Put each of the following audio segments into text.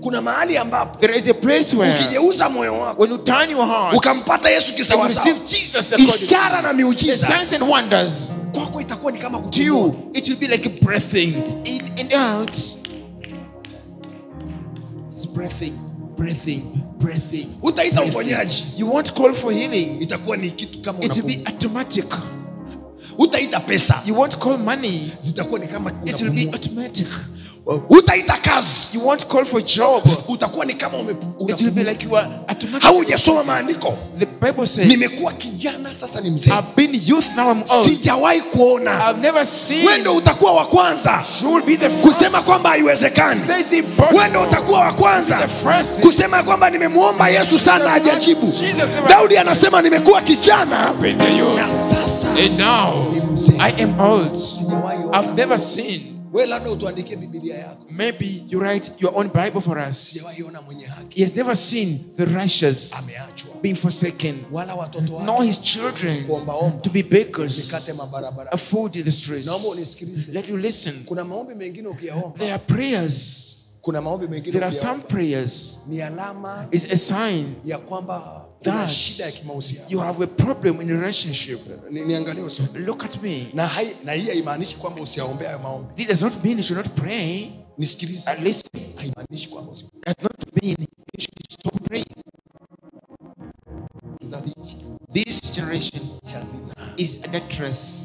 kuna mahali ambapo There is a place where ukigeuza moyo wako when you turn your heart ukampata yesu and you kisawasawa receive Jesus according ishara na the miujiza signs and wonders kwako itakuwa ni kama to kupumua. you, it will be like a breathing in and out. It's breathing, breathing, breathing. utaita breathing. uponyaji You won't call for healing. itakuwa ni kitu kama It will be unapumua. automatic. utaita pesa You won't call money. zitakuwa ni kama It will be unapumua. automatic. utaita kazi You won't call for job. utakuwa ni kama ume- It will be unapumua. like you are automatic. haujasoma maandiko The Bible says, nimekuwa kijana sasa ni mzee I've been youth, now I'm old. sijawahi kuona I've never seen. wendo utakuwa wa kwanza You will be the first. kusema kwamba haiwezekani Says impossible. wendo utakuwa wa kwanza The first. kusema kwamba nimemwomba yesu sana hajajibu Jesus never- daudi anasema nimekuwa kijana Been the youth. na sasa And now ni mzee I am old. Sijawahi ona. I've never seen. we labda utuandikie bibilia yako Maybe you write your own Bible for us. sijawahi ona mwenye haki He has never seen the righteous ameachwa being forsaken, wala watoto nor wake his children kuombaomba to be bakers, mikate mabarabara a food in the streets. naomba unisikilize Let you listen. kuna maombi mengine ukiyaomba There are prayers. kuna maombi mengine There are some ukiyaomba prayers. ni alama It's a sign ya kwamba kuna that shida ya kimahusiano you have a problem in a relationship. Ni- niangalie usome Look at me. na, hai, na hii haimaanishi kwamba usiaombea hayo maombi This does not mean you should not pray. nisikilize At least haimaanishi kwamba usi does not mean you should stop praying. kizazi hichi This generation cha zinaa is adulterous.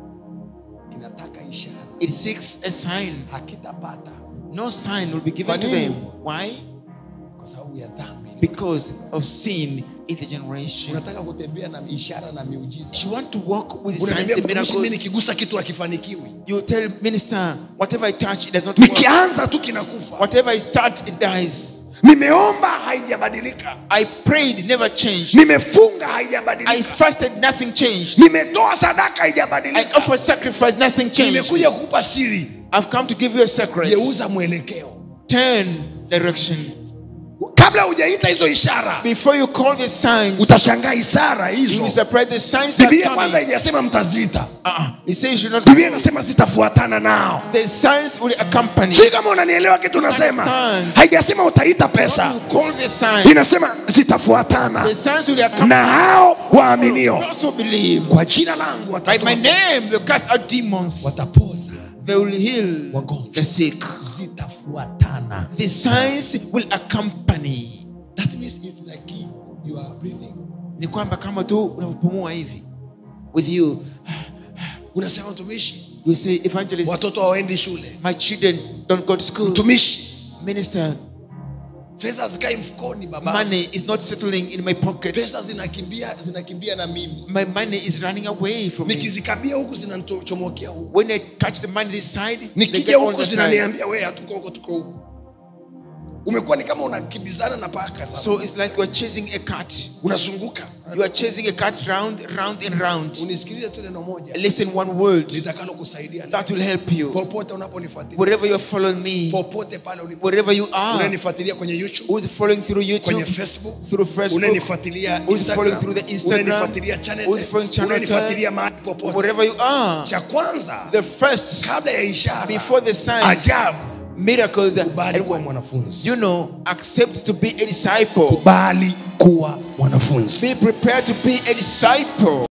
kinataka ishara It seeks a sign. hakitapata No sign will be Kwa given to nini? them. Why? kwa sababu ya dhambi Because of sin in the generation. unataka kutembea na ishara na miujiza You want to walk with signs Unaniambia and mtumishi, mimi miracles. nikigusa kitu hakifanikiwi You tell minister, whatever I touch, it does not work. nikianza tu kinakufa Whatever I start, it dies. nimeomba haijabadilika I prayed, never changed. nimefunga I haijabadilika fasted, nothing changed. nimetoa sadaka I haijabadilika offered sacrifice, nothing changed. nimekuja kukupa siri I've come to give you a secret. geuza mwelekeo Turn direction. kabla hujaita hizo ishara Before you call the signs, utashangaa ishara you hizo will surprise the signs are biblia kwanza coming. haijasema mtaziita Uh-uh. He says you should not. biblia inasema zitafuatana nao The signs will accompany. si kama unanielewa kitu nasema Understand. haijasema utaita When pesa you call the signs, inasema zitafuatana the signs will accompany. na hao waaminio You also believe. kwa jina langu By watatoa- my name, they cast out demons. watapoza They will heal Wagonjwa. the sick. zitafuatana The signs will accompany. that means it's like you are breathing Ni kwamba kama tu unavyopumua hivi with you, unasema mtumishi you say, evangelist, watoto hawaendi shule my children don't go to school. mtumishi Minister, pesa zikai mfukoni baba money is not settling in my pocket. pesa zinakimbia zinakimbia na mimi My money is running away from me. nikizikabia huku zinachomokea huku When I touch the money this side, they nikija get all huku the side. zinaniambia we hatuko huko tuko huku umekuwa ni kama unakimbizana na paka sasa So it's like you are chasing a cat. unazunguka You are chasing a cat round, round and round. unisikilize tu neno moja Listen one word litakalo kusaidia that will help you. popote unaponifuatilia Wherever you're following me, popote pale ulipo wherever you are, unanifuatilia kwenye youtube who's following through kwenye YouTube, facebook through Facebook, unanifuatilia who's following through the Instagram, Instagram, unanifuatilia channel who's following channel unanifuatilia mahali popote wherever you are. cha kwanza The first, kabla ya ishara before the signs, ajabu miracles, kubali and kuwa mwanafunzi you know, accept to be a disciple. kubali kuwa mwanafunzi Be prepared to be a disciple.